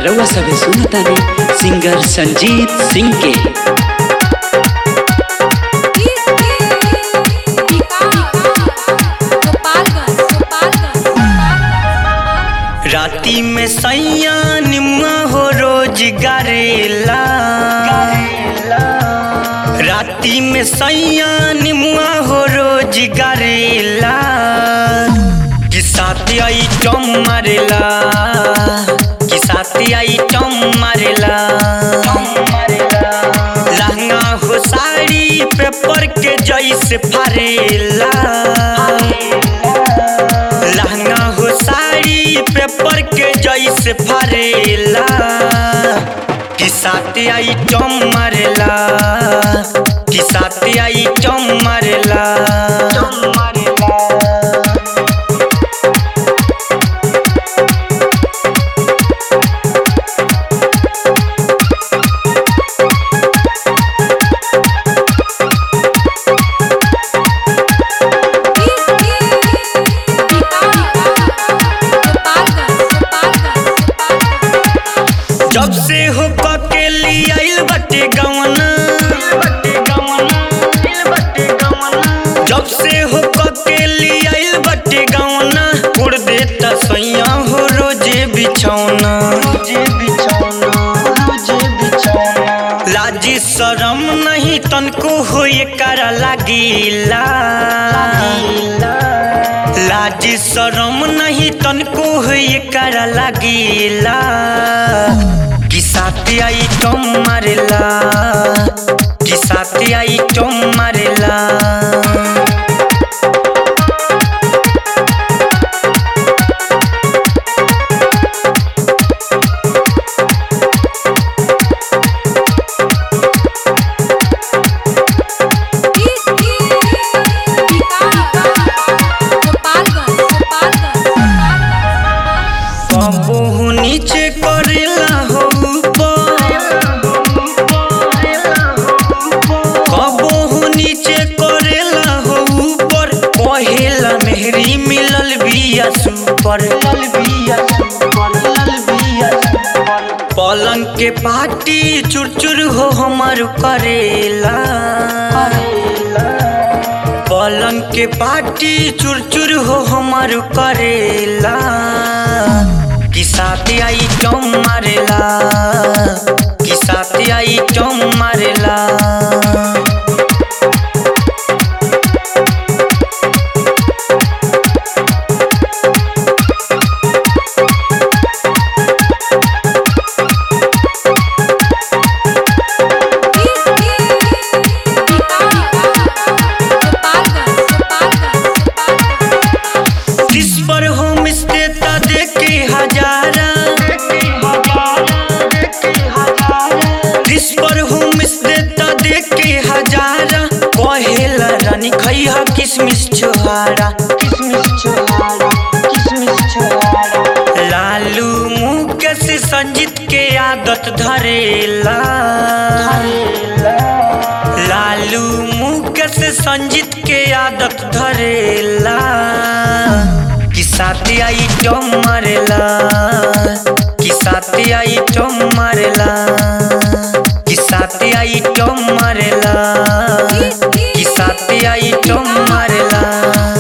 रउआ सभे सुनतानी सिंगर संजीत सिंह के राती में सैया निम्मा हो रोज गरेला राती में सैया निम्मा हो रोज गरेला कि साथी आई टम मारेला कि साथी आई टम मारेला लहंगा हो साड़ी पेपर के जैसे फारेला लहंगा हो साड़ी पेपर के जैसे फरेला कि साथे आई टम मारेला कि साथे आई टम मारेला जब से हो के लिए आइल बटे गवना जब से हो के लिए आइल बटे गवना उड़ देता सैया हो रोजे बिछौना लाजी शरम नहीं तनको हो ये करा लागिला लाजी शरम नहीं तनको हो ये करा लागिला कि साथी आई टम मारेला कि साथी आई टम मारेला कबहू नीचे करेला हो कबहू नीचे करेला हो ऊपर कहेला मेहरी मिलल बिया सुपर पलंग के पाटी चुरचुर हो हमार करेला पलंग के पाटी चुरचुर हो हमार करेला कि साथी आई टम मारेला कि साथी आई टम मारेला किस पर होम स्टे ता देके हजारा किस पर होम स्टे ता देके हजारा कहेला रानी खैहा किसमिस छोहारा लालू मुकेश संजीत के आदत धरेला लालू मुकेश संजीत के आदत धरेला कि साथी आई टम मारेला कि साथी आई टम मारेला कि साथी आई टम मारेला कि साथी आई टम मारेला